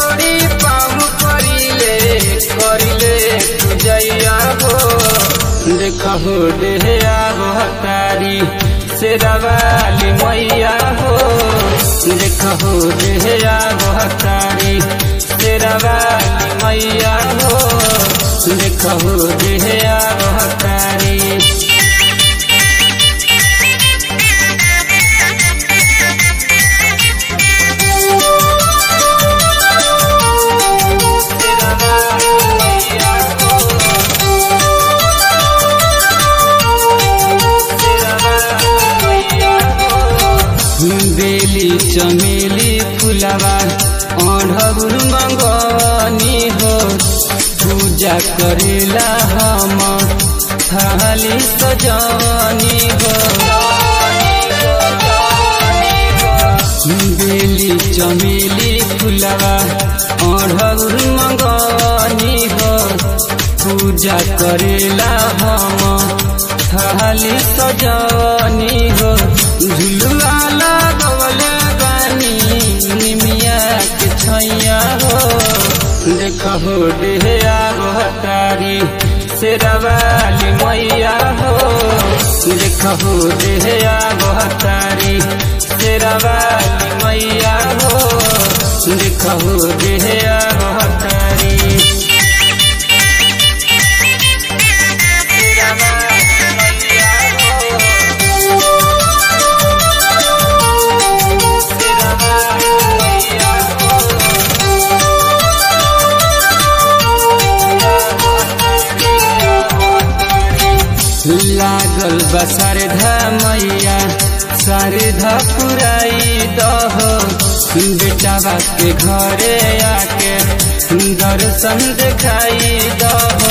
जोड़ी पाम करिले करिले पूजैया हो देखहो डेहया बहतारी शेरवाली मैया हो देखहो डेहया बहतारी शेरवाली मैया हो देखहो डेहया बहतारी बेली चमेली फुलवा अढ़ौर मंगनी हो पूजा करेला हम थाली सजनी हो बेली चमेली फुलवा अढ़ौर मंगनी हो पूजा करेला हम थाली सजनी हो झुलवा लगवले बानी निमिया के छैया हो देखहो डेहया बहतारी शेरवाली मैया हो देखहो डेहया बहतारी शेरवाली मैया हो देखहो डेहया बहतारी लागल बसरधा मैया सरधा पुराई दह बेटावा के घरे आके दर्शन देखाई दह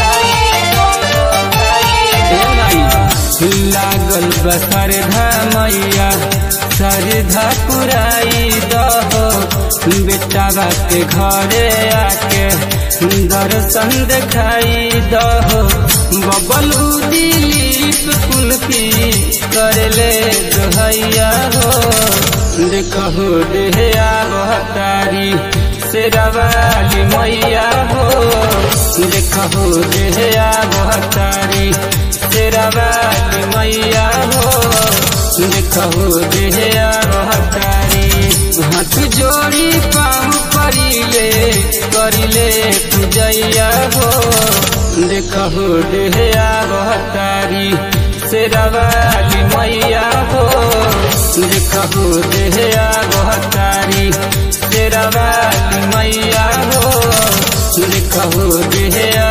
लागल बसरधा मैया सरधा पुराई दह बेटावा के घरे आके दर्शन देखाई दह बबलू दिलीप कुल्फी करले दोहैया हो देखहो डेहया बहतारी शेरवाली मैया हो देखहो डेहया बहतारी शेरवाली मैया हो देखहो डेहया बहतारी हाथ जोड़ी पाँव करिले करिले पूजैया हो देखहो डेहया बहतारी शेरवाली मैया हो देखहो डेहया बहतारी शेरवाली मैया हो देखहो डेहया